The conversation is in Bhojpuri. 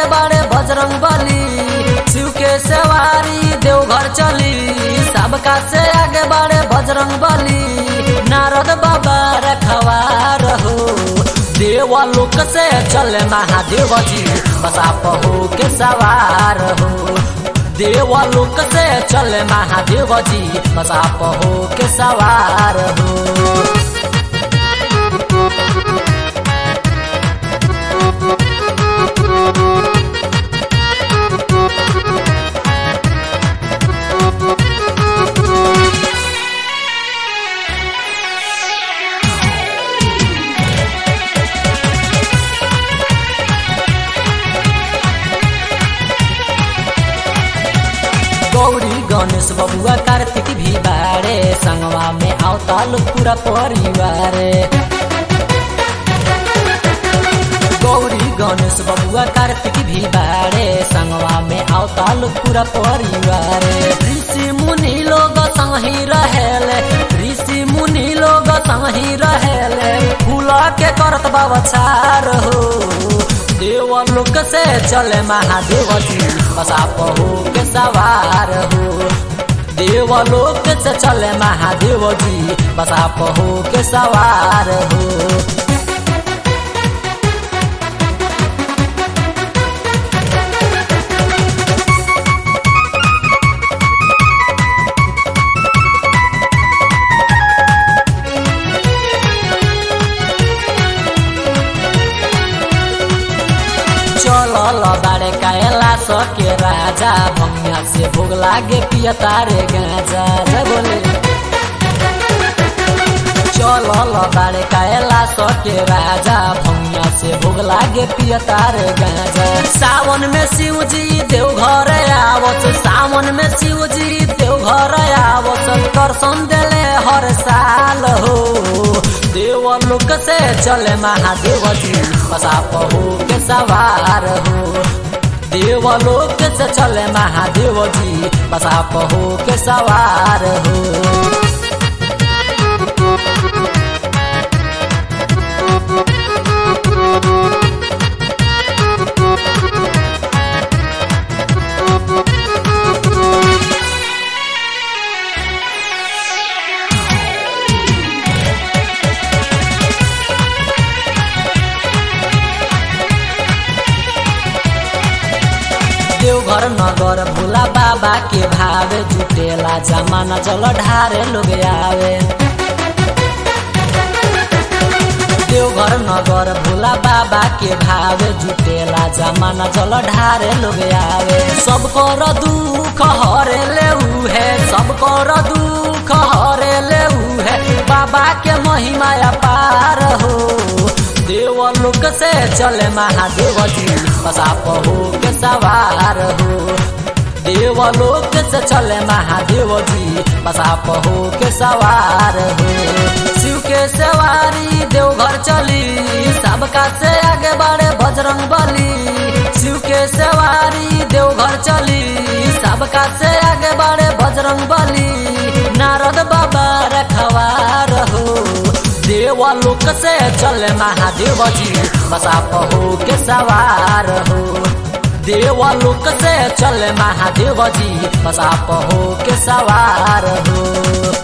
बाड़े बजरंग बली शिव के सवारी देवघर चली सबका से आगे बाड़े बजरंग बली नारद बाबा रखवार हो देवलोक से चले महादेव जी बसा पहो के सवार हो देवलोक से चले महादेव जी बसा पहो के सवार हो गौरी गणेश बबुआ कार्तिक भी बारे संगवा में आवताल पूरा परिवार गौरी गणेश बबुआ कार्तिक भी बारे संगवा में आवताल पूरा परिवार ऋषि मुनि लोग संगी रहेले ऋषि मुनि लोग संगी रहेले फूला के करत बाबछार हो देवलोक से चले महादेव जी बसा पहो के सवार हो देवलोक से चले महादेव जी बसा पहो के सवार हो चलल बारे कायला सके राजा भंगिया से भोग लागे पिया तारे गाजा जय बोले चलल बारे कायला सके राजा भंगिया से भोग लागे पिया तारे गाजा सावन में शिव जी देवघर आवत सावन में शिव जी देवघर आवत दर्शन देले हर साल हो देवलोक से चले महादेव जी बसा पहो के सवार हो देवलोक से चले महादेव जी बसा पहो के सवार हो देवघर नगर भोला बाबा के भावे जुटेला जमाना जल ढारे लोग आवे देवघर नगर भोला बाबा के भावे जुटेला जमाना जल ढारे लोग आवे सब कर दुख हरे ले है सब कर दुख हरे ले है बाबा के महिमा अपार हो देवलोक से चले महादेव जी बसा पहो के सवार हो देवलोक से चले महादेव जी बसा पहो के सवार हो शिव के सवारी देवघर चली सबका से आगे बढ़े बजरंग बली शिव के सवारी देवघर चली सबका से आगे बढ़े बजरंग बली नारद बाबा रखवार हो देवलोक से चले महादेव जी बसा पहो के सवार हो देवलोक से चले महादेव जी बसा पहो के सवार हो